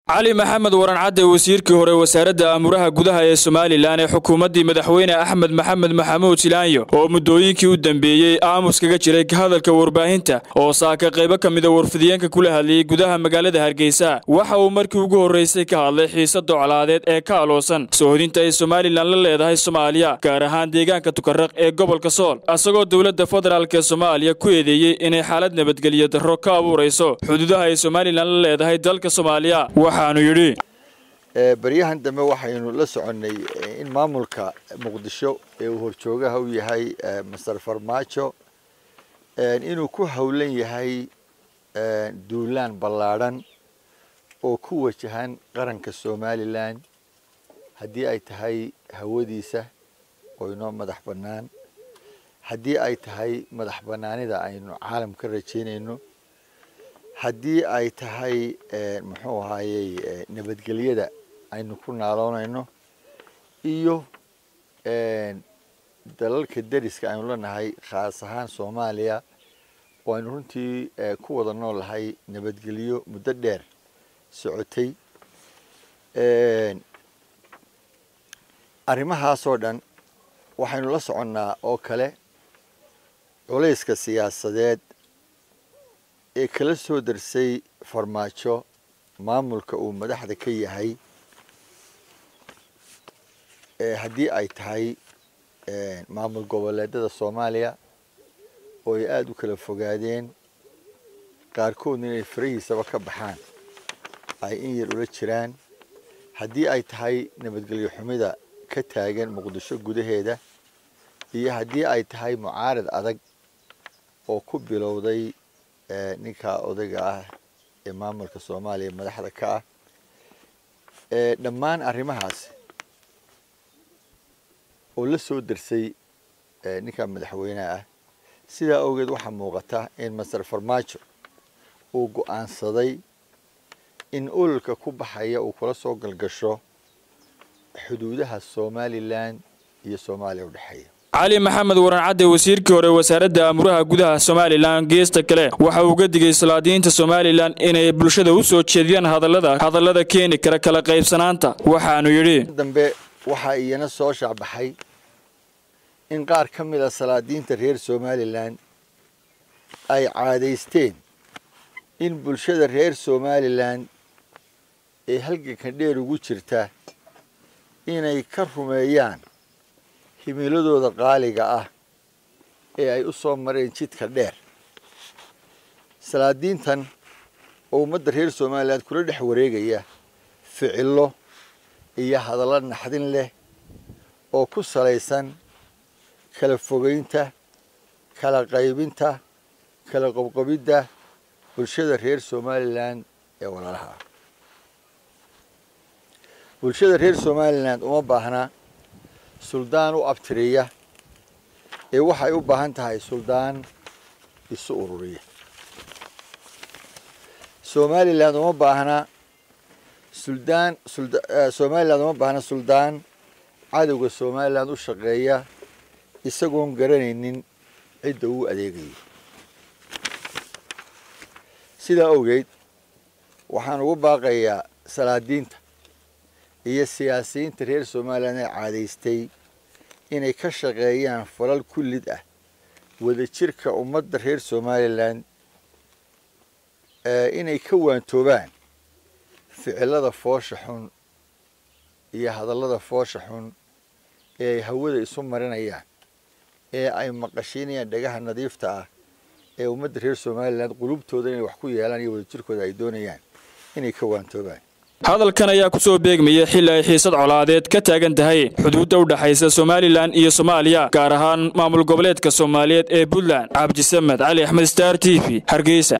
cali maxamed waran cadde wasiirkii hore wasaaradda aamuraha gudaha ee somalilan ee xukuumaddii madaxweyne axmed maxamed maxamuud silaanyo oo muddooyinkii u dambeeyey aamus kaga jiray hadalka warbaahinta oo saaka qaybo ka mida warfidiyeenka kula hadlayay gudaha magaalada hargeysa waxa uu markii ugu horraysay ka hadlay xiisada colaadeed ee ka aloosan soohodinta ay somalilan la leedahay soomaaliya gaar ahaan deegaanka tukaraq ee gobolka sool isagoo dowladda federaalk ee soomaaliya ku eedeeyey inay xaalad nabadgelyo darro ka abuurayso xuduudaha ay somalilan la leedahay dalka soomaaliya waxaanu yidhi baryahan dambe waxaynu la soconnay in maamulka muqdisho ee uu horjoogaha u yahay master farmaajo inuu ku howlan yahay duulaan ballaadhan oo ku wajahan qaranka somalilan haddii ay tahay hawadiisa oo inoo madax bannaan haddii ay tahay madax bannaanida aynu caalam ka rajaynayno haddii ay tahay muxuu ahaayey nabadgelyada aynu ku naaloonayno iyo dalalka deriska aynu leenahay khaas ahaan soomaaliya oo aynu runtii ku wada noolahay nabadgelyo muddo dheer socotay arrimahaasoo dhan waxaynu la soconnaa oo kale culayska siyaasadeed ee kala soo darsay farmaajo maamulka uu madaxda ka yahay haddii ay tahay maamul goboleedada soomaaliya oo ay aada u kala fogaadeen qaarkoodna inay farahiisaba ka baxaan ay in yar ula jiraan haddii ay tahay nabadgelyo xumida ka taagan muqdisho gudaheeda iyo haddii ay tahay mucaarad adag oo ku bilowday ninka odayga ah ee maamulka soomaaliya madaxda ka ah dhammaan arrimahaasi oo la soo darsay ninka madaxweyneha ah sidaa awgeed waxaa muuqata in master farmaajo uu go-aansaday in ololka ku baxaya uu kula soo galgasho xuduudaha somalilan iyo soomaaliya u dhexeeya cali maxamed waran cadde wasiirkii hore wasaaradda aamuraha gudaha somalilan geesta kale waxa uu ga digay salaadiyiinta somalilan inay bulshada u soo jeediyaan hadallada hadallada keeni kara kala qaybsanaanta waxaanu yidhi dambe waxaa iyana soo shaacbaxay in qaar ka mid a salaadiinta reer somalilan ay caadaysteen in bulshada reer somalilan ee halganka dheer ugu jirta inay ka rumeeyaan himiladooda qaaliga ah ee ay u soo mareen jidka dheer salaadiintan oo ummadda reer somalilan kula dhex wareegaya ficillo iyo hadallo naxdin leh oo ku salaysan kala fogeynta kala qaybinta kala qobqobidda bulshada reer somalilan ee walaalaha ah bulshada reer somalilan uma baahna suldaan u abtiriya ee waxay u baahan tahay suldaan isu ururiya somalilan uma baahna suldaan somalilan uma baahna suldaan cadowga somalilan u shaqeeya isagoon garanaynin cidda uu adeegayo sidaa awgeed waxaan ugu baaqayaa salaadiinta iyo siyaasiyiinta reer somalilan ee caadaystay inay ka shaqeeyaan falal kullid ah wadajirka ummadda reer somalilan inay ka waantoobaan ficilada foosha xun iyo hadallada foosha xun ee ay hawada isu marinayaan ee ay maqashiinayaan dhagaha nadiifta ah ee ummadda reer somalilan qulubtooda inay wax ku yeelaan iyo wadajirkooda ay doonayaan inay ka waantoobaan hadalkan ayaa ku soo beegmaya xilli ay xiisad colaadeed ka taagan tahay xuduudda u dhexaysa somalilan iyo soomaaliya gaar ahaan maamul goboleedka soomaaliyeed ee puntland cabdisamed cali axmed star t v hargeysa